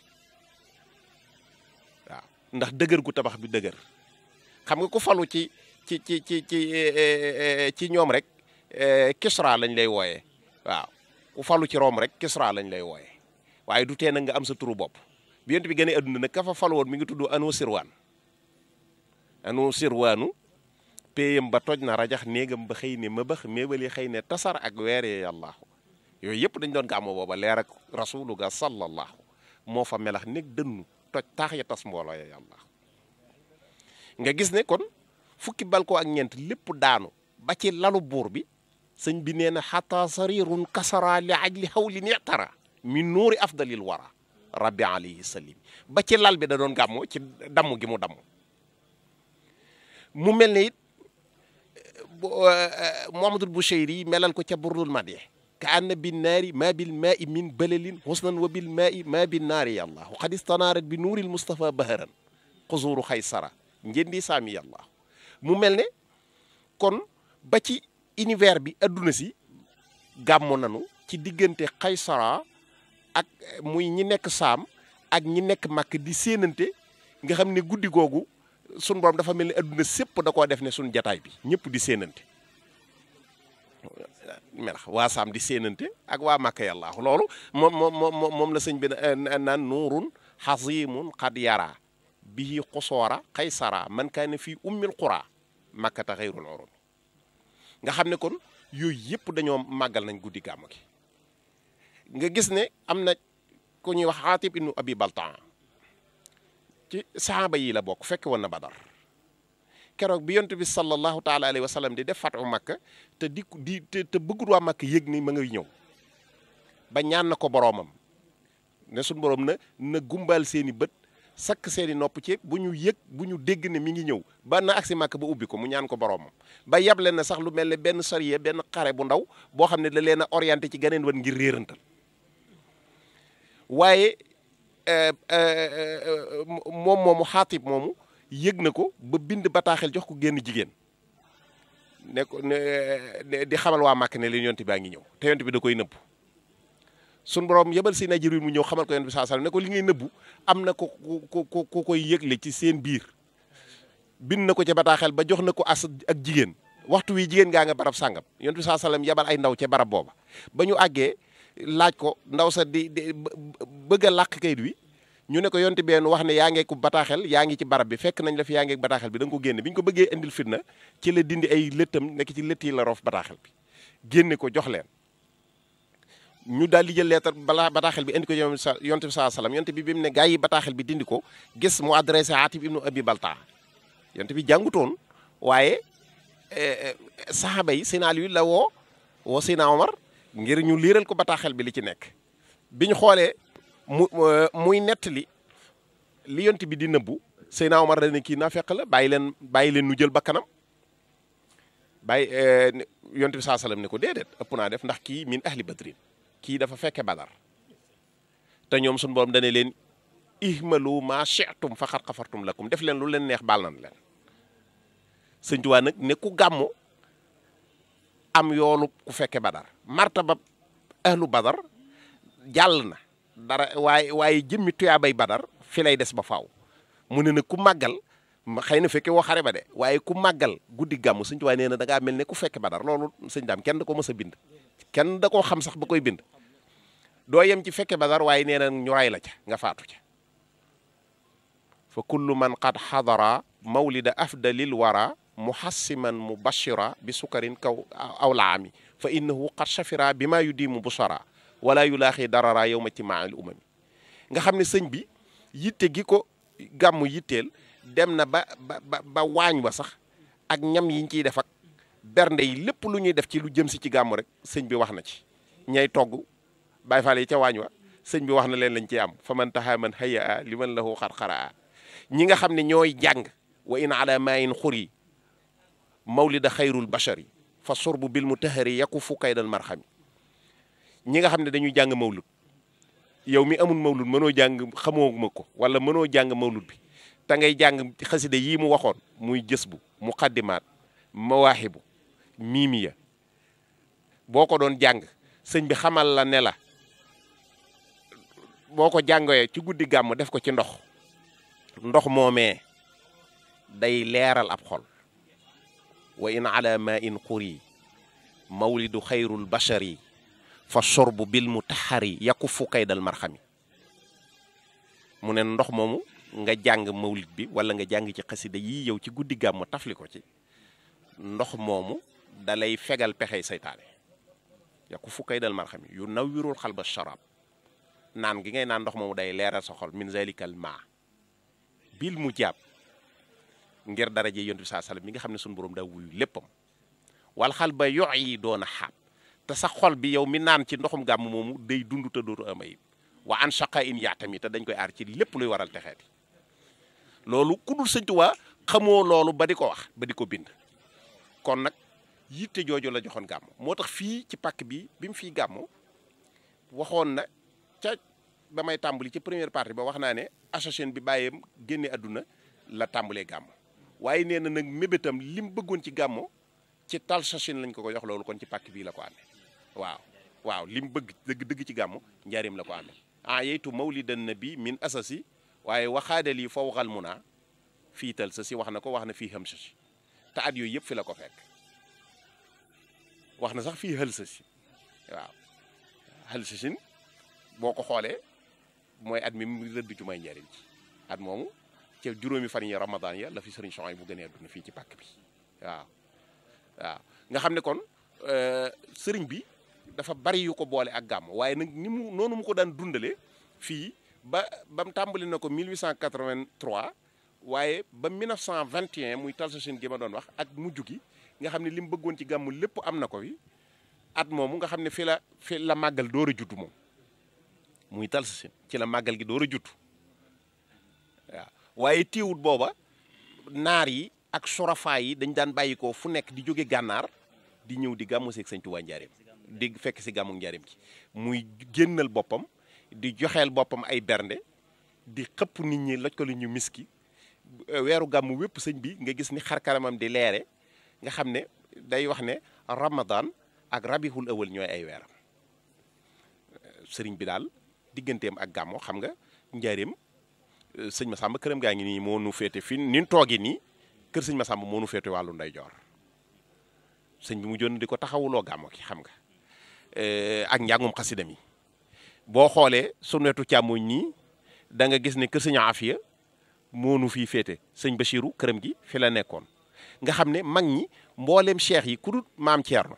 waaw ndax dëgër gu tabax bi dëgër xam nga ku falu ci ci ci ci ci ci ñoom rek Kisra lañ lay wooyee waaw ku falu ci Rome rek Kisra lañ lay wooyee waaye du tee nag nga am sa turu bopp bi yent bi gënee adduna nag ka fa falu woon mi ngi tudd Anu Sirwaan Anu Sirwaanu péyam ba toj na rajax néegam ba xëy ne ma bax méebali xëy ne tasar ak weeree yàllaahu yooyu yëpp dañ doon gàmmo booba leer ak rasulu ga sallallahu moo fa melax nekk dënnu toj taax ya tas mbooloo ya yàlla nga gis ne kon fukki balko ak ñeent lépp daanu ba ci lalu buur bi sëñ bi nee na xata sarirun kasara li ajli hawli netara min nuuri afdalil wara rabbi alayhi salim ba ci lal bi da doon gàmmo ci damm gi mu damm mu mel ne it Muhammadul Bushayri melal ko ca burdul madye ka anna bin naari ma bil maai min balalin husnan wa bil maai ma bin naari yàlla qad istanaarat bi nuuril Mustafa baharan xuzuru xaysara njëndi saami yàlla mu mel ne kon ba ci univers bi adduna si gàmmu nanu ci diggante xaysara ak muy ñi nekk saam ak ñi nekk màkk di séenante nga xam ne guddi googu sun borom dafa mel ni adduna sépp da koo def ne sun jataay bi ñëpp di séenante melax waa saam di séenante ak waa màkk yàlla loolu moom moom moom la sëñ bi naan nuurun xasimun xad yara bihi xusoora xaysara man kaane fii ummil qura makkata xayrul urumi nga xam ne kon yooyu yëpp dañoo màggal nañ guddi gàmm gi nga gis ne am na ku ñuy wax xaatib ibnu abi baltaan ci saxaaba yi la bokk fekk woon na badar keroog bi yontu bi sallallahu taala alayhi wa sallam di def fatu makka te di di te bëggut waa makka yëg ni ma ngay ñëw ba ñaan na ko boroomam ne suñ boroom na na gumbal seeni bët sakk seeni nopp ci bu ñu yëg bu ñu dégg ne mi ngi ñëw ba na agsi makka ba ubbi ko mu ñaan ko boroomam ba yable na sax lu mel ne benn sariya benn xare bu ndaw boo xam ne da leen a orienté ci ganeen wan ngir réerantal waaye moom moomu xaatib moomu yëg na ko ba bind bataaxel jox ko génn jigéen ne ko ne di xamal waa màkk ne leen yonte baa ngi ñëw te yonte bi da koy nëbbu sun borom yebal si Jibril mu ñëw xamal ko yonte bi saa sallam ne ko li ngay nëbbu am na ko ku ku ku koy yëgle ci seen biir bind na ko ca bataaxel ba jox na ko as ak jigéen waxtu wi jigéen gaa nga barab sàngam yonte bi saa sallam yebal ay ndaw ca barab booba ba ñu àggee laaj ko ndaw sa di di bëgg a làq kayit wi ñu ne ko yonte benn wax ne yaa ngi ko bataaxel yaa ngi ci barab bi fekk nañ la fi yaa ngi bataaxel bi da nga ko génne bi ñu ko bëggee indil fitna ci la dindi ay lëttam nekk ci lëtt yi la roof bataaxel bi génne ko jox leen ñu daal di jël leetar balaa bataaxel bi indi ko yonte bi saa salaam yonte bi bi mu ne gaa yi bataaxel bi dindi ko gis mu adressé Atib ibnu Abi Baltaa yonte bi jàngutoon waaye saxaaba yi seen Aliyu la woo woo Sina Omar ngir ñu liiral ko bataaxel bi li ci nekk bi ñu xoolee mu muy nettali li yont bi di nëbbu Seyna Omar dana kii naa fekk la bàyyi leen bàyyi leen nu jël bakkanam bàyyi yont bi saa salaam ne ko déedéet ëpp naa def ndax kii min ahli badrin kii dafa fekke badar te ñoom suñu borom dane leen ihmalu ma shi'tum fa xat xafartum lakum def leen lu leen neex baal nan leen sëñ Tuubaa nag ne ku gàmmu am yoolu ku fekke badar martaba ahlu badar jàll na dara waaye waaye jëmmi tuyaabay badar fi lay des ba faaw mu ne nag ku màggal xëy na fekke woo xare ba de waaye ku màggal guddi gàmmu sëñ Tuubaa nee na da ngaa mel ne ku fekke badar loolu sëñ daam kenn da ko mës a bind kenn da koo xam sax ba koy bind doo yem ci fekke badar waaye nee na ñu ray la ca nga faatu ca fa kullu man qad xadara mawlida afdalil wara muhassiman mubashira bi sukarin kaw aw laami fa innahu qad shafira bi maa yudimu busara wala yulaaxi darara yow ma ci maal umami nga xam ne sëñ bi yitte gi ko gàmmu yitteel dem na ba ba ba waañ wa sax ak ñam yiñ ciy def ak bernde yi lépp lu ñuy def ci lu jëm si ci gàmmu rek sëñ bi wax na ci ñay togg Baay Faal yi ca waañ wa sëñ bi wax na leen lañ ciy am fa man taxaa man haya a li man lahu xarxara ñi nga xam ne ñooy jàng wa in ala maayin xuri mawlida xayrul bashari fa sorbu bil mutahari yakufu kaydal marxami ñi nga xam ne dañuy jàng mawlud yow mi amul mawlud mënoo jàng xamoo ma ko wala mënoo jàng mawlud bi te ngay jàng xasida yii mu waxoon muy jës bu muqaddimaat mawaahibu miimiya boo ko doon jàng sëñ bi xamal la ne la boo ko jàngoyee ci guddi gàmm def ko ci ndox ndox moomee day leeral ab xol wa in ala ma in quri mawlidu xayrul bashari fa sorbu bil mutahari yakufu kaydal marxami mu ne ndox moomu nga jàng mawlid bi wala nga jàng ci xasida yii yow ci guddi gàmm tafli ko ci ndox moomu dalay fegal pexey saytaane yakufu kaydal marxami yu nawwirul xalba sharab naan gi ngay naan ndox moomu day leeral sa xol min zalikal ma bil mu jaab ngir daraje yontu bi saa sallam mi nga xam ne suñu borom daa wuyu léppam wal xal ba yox yi doon a xaab te sa xol bi yow mi naan ci ndoxum gàmm moomu day dund te dootu am ayib wa an shaqa in yaatami te dañ koy aar ci lépp luy waral texeeti loolu ku dul sëñ Tuubaa xamoo loolu ba di ko wax ba di ko bind kon nag yitte jooju la joxoon gàmm moo tax fii ci pàkk bi bi mu fii gàmm waxoon na ca ba may tàmbali ci première partie ba wax naa ne association bi bàyyeem génne àdduna la tàmbalee gàmm waaye nee na nag mébétam li mu bëggoon ci gàmmo ci tal sachin lañ ko ko jox loolu kon ci pàkk bii la ko amee waaw waaw li mu bëgg dëgg dëgg ci gàmmo njaarim la ko amee ah yeytu mawlidan nabi min asasi waaye waxaadal yi foo waxal mu naa fii tal sa si wax na ko wax na fii xam sa si te at yooyu yëpp fi la ko fekk wax na sax fii xël sa si waaw xël sa sin boo ko xoolee mooy at mi mu rëdd ju may njariñ ci at moomu ca juróomi fan yi ramadan ya la fi sëriñ Soxay bu gënee àdduna fii ci pàkk bi waaw waaw nga xam ne kon sëriñ bi dafa bari yu ko boole ak gàmm waaye nag ni mu noonu mu ko daan dundale fii ba ba mu tàmbali na ko 1883 waaye ba 1921 muy talsachin gi ma doon wax ak mujj gi nga xam ne li mu bëggoon ci gàmm lépp am na ko fi at moomu nga xam ne fi la fi la màggal door a juddu moom muy talsachin ci la màggal gi door a juddu waaw waaye téewut booba naar yi ak surafa yi dañ daan bàyyi ko fu nekk di jóge gànnaar di ñëw di gàmmu seeg sëñ Tuubaa njaareem di fekk si gàmmu njaareem gi muy génnal boppam di joxeel boppam ay bernde di xëpp nit ñi loj ko lu ñu miski weeru gàmmu wépp sëñ bi nga gis ni xarkaramam di leere nga xam ne day wax ne ramadan ak rabihul awal ñooy ay weeram sëriñ bi daal digganteem ak gàmmu xam nga njaareem sëñ Massamba këram gaa ngi nii moo nu féete fi ni toogi nii kër sëñ Massamba moo nu féete wàllu ndeyjoor sëñ bi mu joon di ko taxawuloo gàmmo ki xam nga ak njàngum xasida mi boo xoolee sunu wetu càmmoñ nii da nga gis ne kër sëñ Afiya moo nu fii féete sëñ Bachiru këram gi fi la nekkoon nga xam ne mag ñi mbooleem cheikh yi ku dul maam Thierno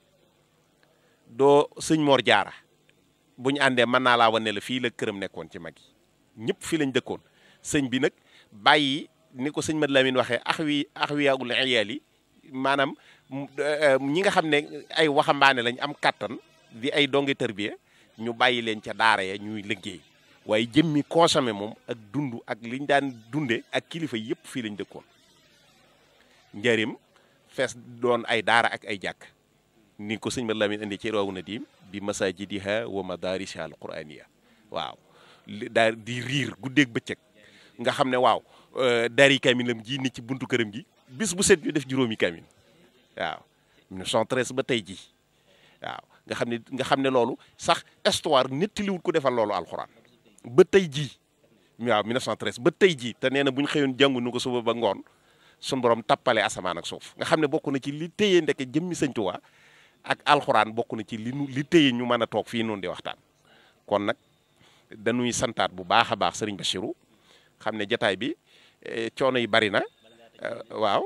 doo sëñ Mor Jaara bu ñu àndee mën naa laa wane la fii la këram nekkoon ci mag yi ñëpp fii lañ dëkkoon sëñ bi nag bàyyi ni ko sëñ Mad Lamin waxee ax wi ax wi yaagul iyaal yi maanaam ñi nga xam ne ay waxambaane lañ am kàttan di ay donge tërbiya ñu bàyyi leen ca daara ya ñuy liggéey waaye jëmmi consommé moom ak dund ak liñ daan dunde ak kilifa yëpp fii lañ dëkkoon njëriñ fees doon ay daara ak ay jàkk ni ko sëñ Mad Lamin indi ci rawu na diim bi masajidiha wa madarisiha al quraniya waaw daal di riir guddeeg bëccëg nga xam ne waaw dari kamilam ji ni ci buntu këram gi bis bu set ñu def juróomi kamin waaw 1913 ba tey ji waaw nga xam ne nga xam ne loolu sax histoire nettaliwut ko defal loolu alxuraan ba tey jii waaw 1913 ba tey jii te nee na bu ñu xëyoon jàngu nu ko suba ba ngoon suñu borom tappale asamaan ak suuf nga xam ne bokk na ci li téye ndeke jëmmi Sëñ Tuubaa ak alxuraan bokk na ci li nu li téye ñu mën a toog fii noonu di waxtaan kon nag dañuy santaat bu baax a baax sëriñ Bachirou xam ne jataay bi coono yi bari na waaw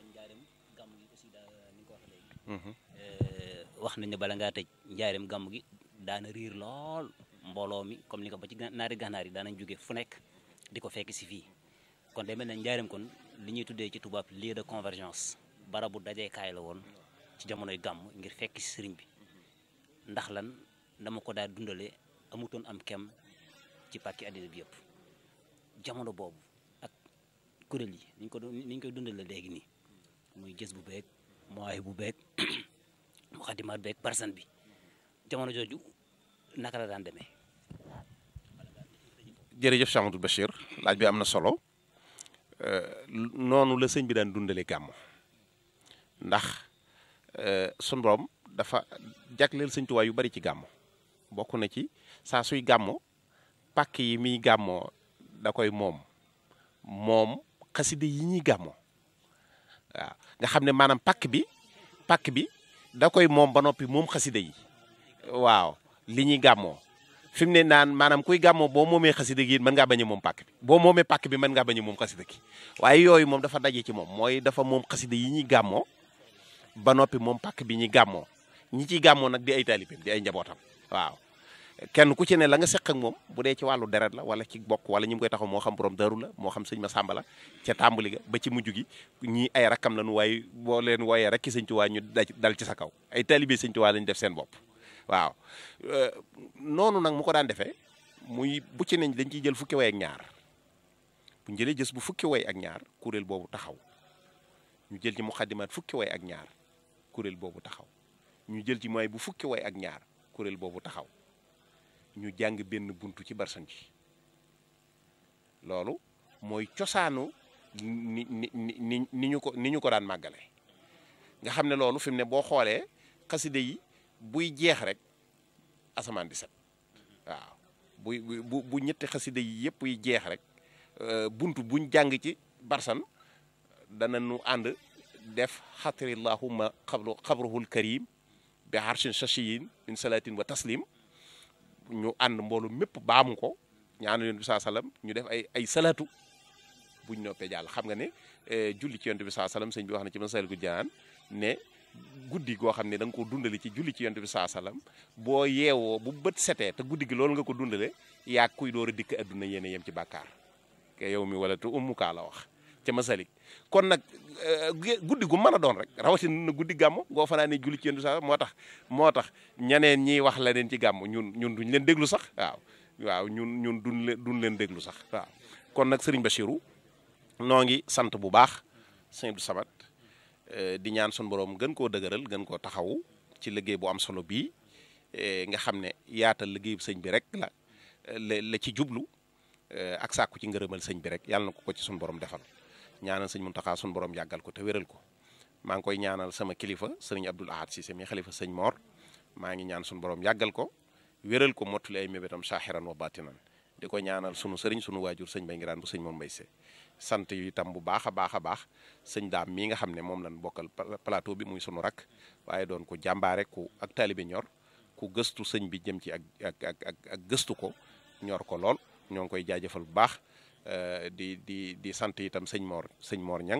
wax nañ ne bala ngaa tëj njaareem gàmm gi daana riir lool mbooloo mi comme ni ko ba ci naari gànnaar yi daanañ jóge fu nekk di ko fekk si fii kon day mel ne njaareem kon li ñuy tuddee ci tubaab lieu de convergence barabu dajeekaay la woon ci jamonoy gàmm ngir fekk si sëriñ bi ndax lan dama ko daal dundale amutoon am kem ci pàkki àddina bi yëpp jamono boobu ak kuréel yi niñ ko doon niñ koy dundale léegi nii muy gës bu beeg mooy bu beeg mu xadimaat beeg barsan bi jamono jooju naka la daan demee jërëjëf Cheikh Amadou Bachir laaj bi am na solo noonu la sëñ bi daan dundale gàmmo ndax sun borom dafa jagleel sëñ Tuubaa yu bari ci gàmmo bokk na ci saa suy gàmmo pàkk yi muy gàmmoo da koy moom moom xaside yi ñuy gàmmoo waaw nga xam ne maanaam pàkk bi pàkk bi da koy moom ba noppi moom xaside yi waaw li ñuy gàmmoo fi mu ne naan maanaam kuy gàmmoo boo moomee xasida gi mën ngaa bañ a moom pàkk bi boo moomee pàkk bi mën ngaa bañ a moom xasida gi waaye yooyu moom dafa daje ci moom mooy dafa moom xasida yi ñuy gàmmoo ba noppi moom pàkk bi ñuy gàmmoo ñi ciy gàmmoo nag di ay taalibeem di ay njabootam waaw kenn ku ci ne la nga seq ak moom bu dee ci wàllu deret la wala ci bokk wala ñi mu koy taxaw moo xam borom daru la moo xam sëñ ma sàmba la ca tàmbali ga ba ci mujj gi ñii ay rakkam lañu waaye boo leen wooyee rek ki sëñ Tuubaa ñu dal ci sa kaw ay taalibe sëñ Tuubaa lañu def seen bopp waaw noonu nag mu ko daan defee muy bu ci nañ dañ ciy jël fukki way ak ñaar bu ñu jëlee jës bu fukki way ak ñaar kuréel boobu taxaw ñu jël ci muxaddimaat fukki way ak ñaar kuréel boobu taxaw ñu jël ci mooy bu fukki way ak ñaar kuréel boobu taxaw ñu jàng benn buntu ci barsan ji loolu mooy cosaanu ni ni ni ni ñu ko ni ñu ko daan màggale nga xam ne loolu fi mu ne boo xoolee xaside yi buy jeex rek asamaan di set waaw buy bu bu ñetti xasida yi yëpp yi jeex rek buntu buñ jàng ci barsan dana nu ànd def xatarillahuma xabru xabruhul karim bi harshin shashiyin min salatin wa taslim ñu ànd mboolu mépp baamu ko ñaanu yonent bi saa sallam ñu def ay ay salatu buñ noppee jàll xam nga ne julli ci yonent bi saa sallam sëñ bi wax na ci masal gu jaan ne guddi goo xam ne da nga ko dundale ci julli ci yonent bi saa salaam boo yeewoo bu bët setee te guddi gi loolu nga ko dundale yaa kuy door a dikk adduna yéen a yem ci bàkkaar ke yow mi wala te ummukaa la wax ca masalik kon nag guddi gu mën a doon rek rawatina na guddi gàmm ngoo fanaa ne julli ci yonent bi saa moo tax moo tax ñeneen ñiy wax la leen ci gàmm ñun ñun duñ leen déglu sax waaw waaw ñun ñun duñ leen duñ leen déglu sax waaw kon nag Serigne Bachirou noo ngi sant bu baax sëñ Abdou Samad di ñaan sun borom gën koo dëgëral gën koo taxawu ci liggéey bu am solo bii nga xam ne yaatal liggéeyu sëñ bi rek la la ci jublu ak sàkku ci ngërëmal sëñ bi rek yàlla na ko ko ci sun borom defal ñaanal sëñ Muntaxa sun borom yàggal ko te wéral ko maa ngi koy ñaanal sama kilifa sëriñ Abdul Ahad Cissé mi xalifa sëñ Mor maa ngi ñaan sun borom yàggal ko wéral ko mottali ay mébétam saaxiran wa batinan di ko ñaanal sunu sëriñ sunu waajur sëñ Bay Ngiraan bu sëñ Mor Mbay Se sant yu itam bu baax a baax a baax sëñ daam mii nga xam ne moom lañ bokkal plateau bi muy sunu rak waaye doon ko jàmbaare ku ak taalibe ñor ku gëstu sëñ bi jëm ci ak ak ak ak gëstu ko ñor ko lool ñoo ngi koy jaajëfal bu baax di di di sant itam sëñ Mor sëñ Mor Ñang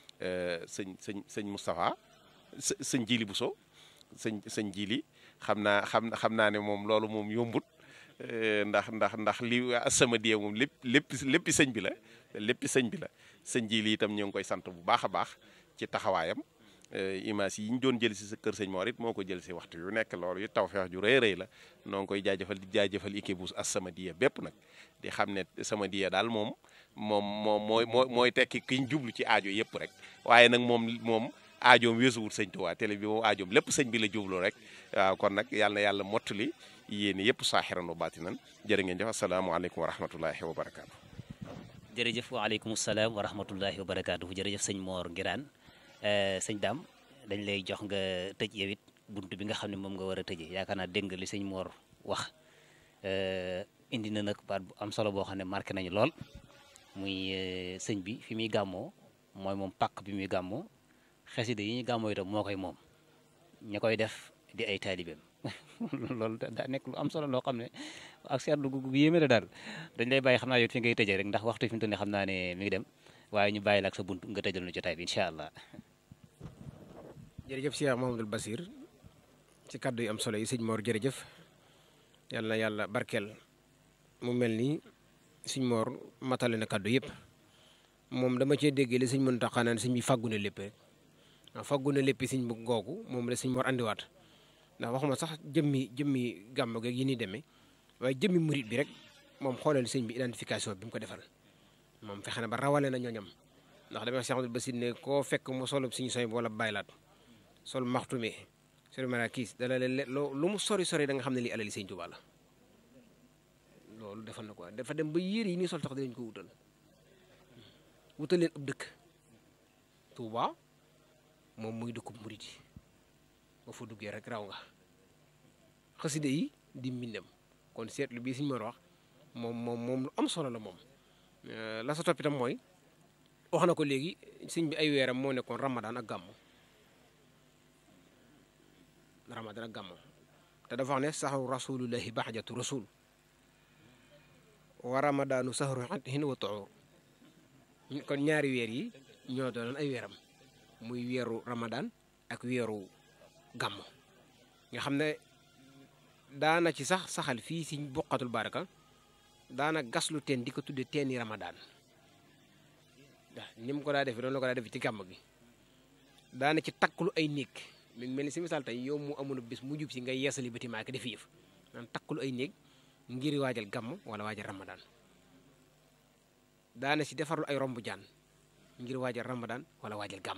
sëñ sëñ sëñ Moustapha sëñ Jili Bousso sëñ sëñ Jili xam naa xam xam naa ne moom loolu moom yombut ndax ndax ndax li As-Samadiyya moom lépp lépp léppi sëñ bi la léppi sëñ bi la sëñ ji li itam ñoo ngi koy sant bu baax a baax ci taxawaayam image yi ñu doon jël si sa kër sëñ Mor it moo ko jël si waxtu yu nekk loolu yu tawfeex ju rëy rëy la noo ngi koy jaajëfal di jaajëfal équipe bu As-Samadiyya bépp nag di xam ne Samadiyya daal moom moom moom mooy mooy mooy tekki ki ñu jublu ci aajo yëpp rek waaye nag moom moom aajoom weesuwut sëñ Tuubaa télé bi moom aajoom lépp sëñ bi la jublu rek waaw kon nag yàlla na yàlla mottali yéen yëpp saaxiran wa baatinan jërë ngeen jëf asalaamaaleykum wa rahmatullahi wa barakaatu. jërëjëf waaleykum salaam wa rahmatullahi wa barakaatu jërëjëf sëñ Mor Ngiraan sëñ Dame dañ lay jox nga tëj yow it bunt bi nga xam ne moom nga war a tëjee yaakaar naa dégg nga li sëñ Mor wax indi na nag baat bu am solo boo xam ne marqué nañu lool muy sëñ bi fi muy gàmmoo mooy moom pàkk bi muy gàmmoo xasida yi ñu gàmmoo itam moo koy moom ña koy def di ay taalibeem loolu daa nekk lu am solo loo xam ne ak seetlu gu yéeme la daal dañ lay bàyyi xam naa yow fi ngay tëjee rek ndax waxtu fi mu toll nii xam naa ne mi ngi dem waaye ñu bàyyi la ak sa bunt nga tëjal nu jotaay bi incha allah. jërëjëf Cheikh Mouhamadoul Basir ci kàddu yu am solo yi sëñ Mor jërëjëf yàlla na yàlla barkeel mu mel ni sëñ Mor matale na kàddu yëpp moom dama cee déggee li sëñ Muntaxa naan sëñ bi fàggu na lépp rek faggu na léppi sëñ bu googu moom la sëñ war andiwaat ndax waxuma sax jëmmi jëmmi gàmm geeg yi ni demee waaye jëmmi murit bi rek moom xoolal sëñ bi identification bi mu ko defal moom fexe na ba rawale na ñooñam ndax damay wax Cheikh Abdoul Basir ne koo fekk mu solo suñu soy wala baylaat sol maxtume sol marakiis dala le lu mu sori sori da nga xam ne lii alali sëñ Tuubaa la loolu defal na ko dafa dem ba yére yi nii sol tax dinañ ko wutal wutal leen ab dëkk Tuubaa moom muy dëkkub murit yi ba fa duggee rek raw nga xaside yi di mbindam kon seetlu bii suñu mën wax moom moom moom lu am solo la moom la sa toppitam mooy wax na ko léegi sëñ bi ay weeram moo nekkoon ramadan ak gàmmu ramadan ak gàmmu te dafa wax ne saxru rasulullahi baxjatu rasul wa ramadaanu saxru hin wa tuur kon ñaari weer yi ñoo doonoon ay weeram muy weeru ramadan ak weeru gàmmu nga xam ne daana ci sax saxal fii si buqatul baraka daana gaslu teen di ko tudde teeni ramadan waaw ni mu ko daa defee doonu la ko daa defee ci gàmm gi daana ci takklu ay néeg mi ngi mel ni si misaal tey yow mu amul bis mu jub si ngay yeesali bâtiment ki def yëf daan takklu ay néeg ngir waajal gàmm wala waajal ramadan daana si defarlu ay romb jaan ngir waajal ramadan wala waajal gàmm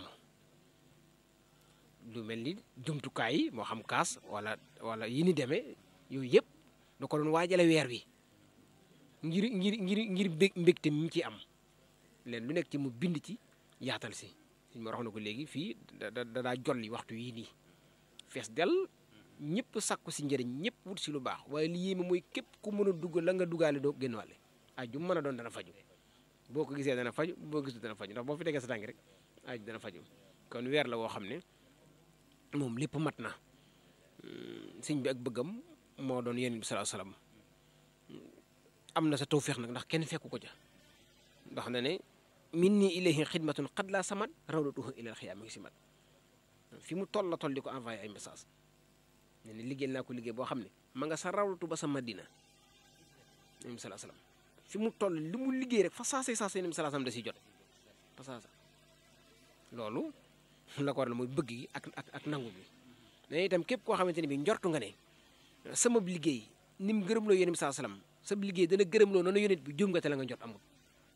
lu mel ni jumtukaay yi moo xam kaas wala wala yi ni demee yooyu yëpp da ko doon waajale weer wi ngir ngir ngir ngir mbég mbégte mi ci am leen lu nekk ci mu bind ci yaatal si suñ ma wax na ko léegi fii da da daa jolli waxtu yii nii fees del ñëpp sàkku si njëriñ ñëpp wut si lu baax waaye li yéeme mooy képp ku mën a dugg la nga duggaale doo génn wàlle aju mën a doon dana faju boo ko gisee dana faju boo gisul dana faju ndax boo fi tegee sa tànk rek aju dana faju kon weer la woo xam ne moom lépp mat na sëñ bi ak bëggam moo doon yonent bi sallallahu alayhi wasallam am na sa tawféex nag ndax kenn fekku ko ca ndax na ne min nii ilayhi xidmatun xad laa samat rawdatuhu ilal xiyaama ngi si mat fi mu toll la toll di ko envoyé ay message ne ne liggéeyal naa ko liggéey boo xam ne ma nga sa rawdatu ba sa madina yonent bi sallallahu alayhi wasallam fi mu toll li mu liggéey rek fa saasay saasay yonent bi sallallahu alayhi wasallam da si jot fa saasa loolu la ko waral mooy bëgg gi ak ak ak nangu bi mais itam képp koo xamante ne bi njortu nga ne sama liggéey ni mu gërëm loo yonent bi sallallahu alayhi wasallam sa liggéey dana gërëm loo noonu yonent bi juum nga te la nga jot amul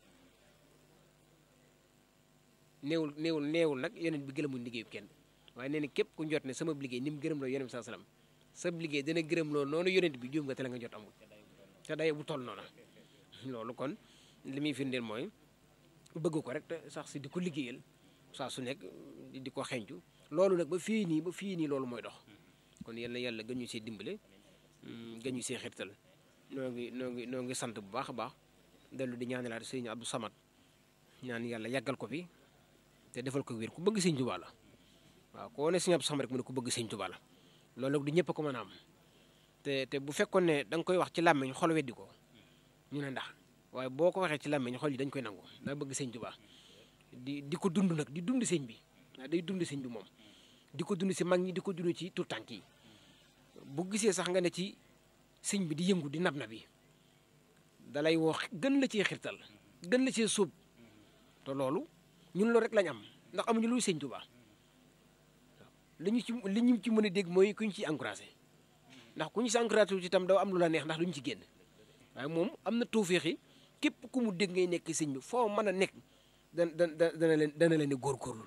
néewul néewul néewul nag yonent bi gërëmul liggéeyu kenn waaye nee na képp ku njort ne sama liggéey ni mu gërëm loo yonent bi sallallahu alayhi wasallam sa liggéey dana gërëm loo noonu yonent bi juum nga te la nga jot amul te day bu toll noona loolu kon li muy firndeel mooy bëgg ko rek te sax si di ko liggéeyal saa su nekk di ko xencu loolu nag ba fii nii ba fii nii loolu mooy dox kon yal na yàlla gën ñu see dimbale gën ñu see xirtal noo ngi noo ngi noo ngi sant bu baax a baax dellu di ñaanalaat sëñ Abdou Samad ñaan yàlla yàggal ko fi te defal ko wér ku bëgg sëñ Tuubaa la waaw koo ne sëñ Abdou Samad rek mu ne ku bëgg sëñ Tuubaa la loolu nag du ñëpp ko mën a am te te bu fekkoon ne da nga koy wax ci làmmiñ xol weddi ko ñu ne ndax waaye boo ko waxee ci làmmiñ xol yi dañ koy nangu daa bëgg sëñ Tuubaa di di ko dund nag di dund sëñ bi waaw day dund sëñ bi moom di ko dund si mag ñi di ko dund ci tout tànk yi bu gisee sax nga ne ci sëñ bi di yëngu di nab na bi dalay woo gën la cee xirtal gën la cee sóob te loolu ñun loolu rek lañ am ndax amuñu luy sëñ Tuubaa li ñu ci li ñu ci mën a dégg mooy ku ñu ciy encouragé ndax ku ñu si encouragé ci itam daw am lu la neex ndax duñu ci génn waaye moom am na tawféex yi képp ku mu dégg ngay nekk sëñ bi foo mën a nekk dana dana dana leen dana leen góorgóorlu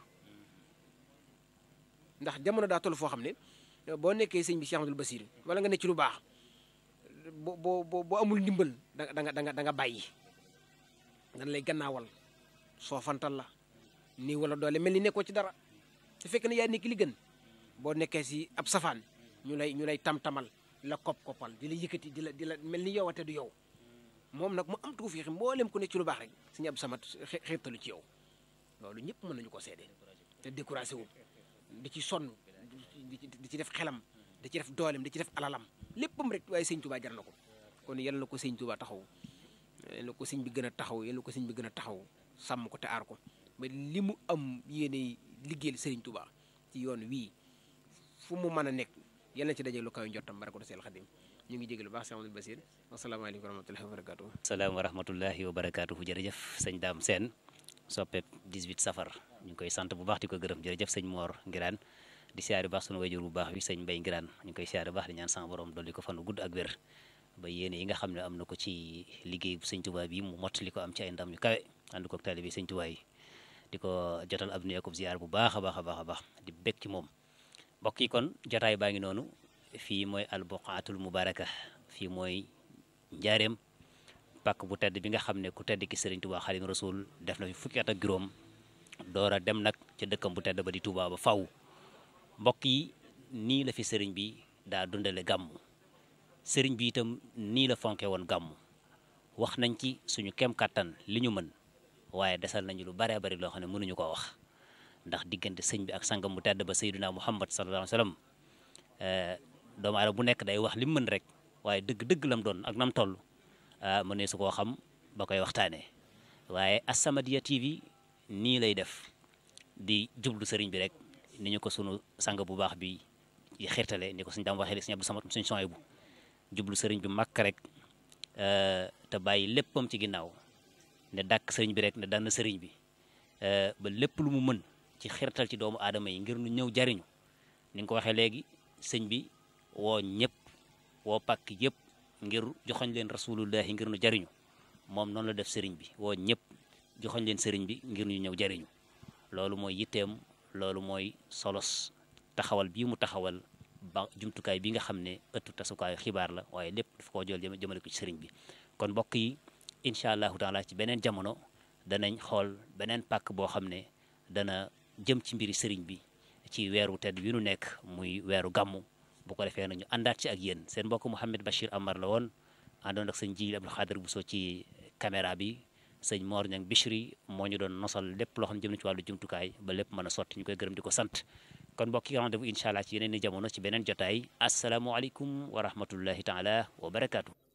ndax jamono daa toll foo xam ne boo nekkee sëñ bi Cheikh Abdoul Basir wala nga nekk ci lu baax boo boo boo amul ndimbal da nga da nga da nga bàyyi dana lay gannaawal soofantal la nii wala doole mel ni nekkoo ci dara te fekk na yaa nekk li gën boo nekkee si ab safaan ñu lay ñu lay tam-tamal la kopp-koppal di la yëkkati di la di la mel ni yow te du yow moom nag mu am tawfiix mboolem ku ne ci lu baax rek suñu ab samat xeetalu ci yow loolu ñëpp mën nañu ko seede te découragé wu di ci sonn di ci def xelam di ci def doolem di ci def alalam léppam rek waaye sëñ Tuubaa jar na ko kon yal na ko sëñ Tuubaa taxaw yal na ko sëñ bi gën a taxaw yal na ko sëñ bi gën a taxaw sàmm ko te aar ko ba li mu am yéene liggéeyal sëriñ Tuubaa ci yoon wii fu mu mën a nekk yal na ci daje lu kaw njottam barako seel xadim ñu ngi jégalu baax Cheikh Amadou Basir asalaamaaleykum wa rahmatullahi wa barakatuh salaam wa rahmatullahi wa barakatuhu jërëjëf sëñ Dame Sène soppeeb 18 safar ñu ngi koy sant bu baax di ko gërëm jërëjëf sëñ Mor Ngiraan di siyaare bu baax sunu wayjur bu baax bi sëñ Mbay Ngiraan ñu ngi koy siyaare bu baax di ñaan sama borom dolli ko fanu gudd ak wér ba yéene yi nga xam ne am na ko ci liggéey bu sëñ Tuubaa bi mu mottali ko am ci ay ndam yu kawe ànd ko ak taalibe sëñ Tuubaa yi di ko jotal ab nuyu ak ziar bu baax a baax a baax a baax di bég ci moom mbokk yi kon jotaay baa ngi noonu fii mooy albuqaatul mubaraka fii mooy njaareem pàkk bu tedd bi nga xam ne ku tedd ki sëriñ Tuubaa Xaadimu Rasuul def na fi fukki at ak juróom door a dem nag ca dëkkam bu tedd ba di Tuubaa ba faw mbokk yi nii la fi sëriñ bi daa dundale gàmmu sëriñ bi itam nii la fonke woon gàmmu wax nañ ci suñu kem kàttan li ñu mën waaye desal nañu lu baree bari loo xam ne mënuñu koo wax ndax diggante sëñ bi ak sangam bu tedd ba sayyiduna muhammad sallallahu alayhi wa sallam doomu aadama bu nekk day wax li mu mën rek waaye dëgg-dëgg lam doon ak nam toll mënee su koo xam ba koy waxtaanee waaye As-Samadiyya TV nii lay def di jublu sëriñ bi rek ni ñu ko sunu sang bu baax bi yi xirtale ni ko suñ daam waxee suñu Abdou Samad suñ sony bu jublu sëriñ bi màkk rek te bàyyi léppam ci ginnaaw ne dàkk sëriñ bi rek ne daan sëriñ bi ba lépp lu mu mën ci xirtal ci doomu aadama yi ngir nu ñëw jariñu ni nga ko waxee léegi sëñ bi woo ñëpp woo pàkk yëpp ngir joxoñ leen rasulullahi ngir nu jariñu moom noonu la def sëriñ bi woo ñëpp joxoñ leen sëriñ bi ngir ñu ñëw jariñu loolu mooy yitteem loolu mooy solos taxawal bii mu taxawal ba jumtukaay bi nga xam ne ëttu tasukaayu xibaar la waaye lépp dafa koo jël jëmale ko ci sëriñ bi kon mbokk yi incha allahu taala ci beneen jamono danañ xool beneen pàkk boo xam ne dana jëm ci mbiri sëriñ bi ci weeru tedd wi nu nekk muy weeru gàmmu bu ko defee nañu àndaat ci ak yéen seen mbokk Mouhamed Bachir Amar la woon àndoon ak sëñ Jili Abdou Khadir Bousso ci caméra bi sëñ Mor Niang Bichri moo ñu doon nosal lépp loo xam ne jëm na ci wàllu jumtukaay ba lépp mën a sotti ñu koy gërëm di ko sant kon mbokk yi rendez-vous incha allah ci yeneen i jamono ci beneen jotaay asalaamualeykum wa rahmatullahi taala wa barakaatu.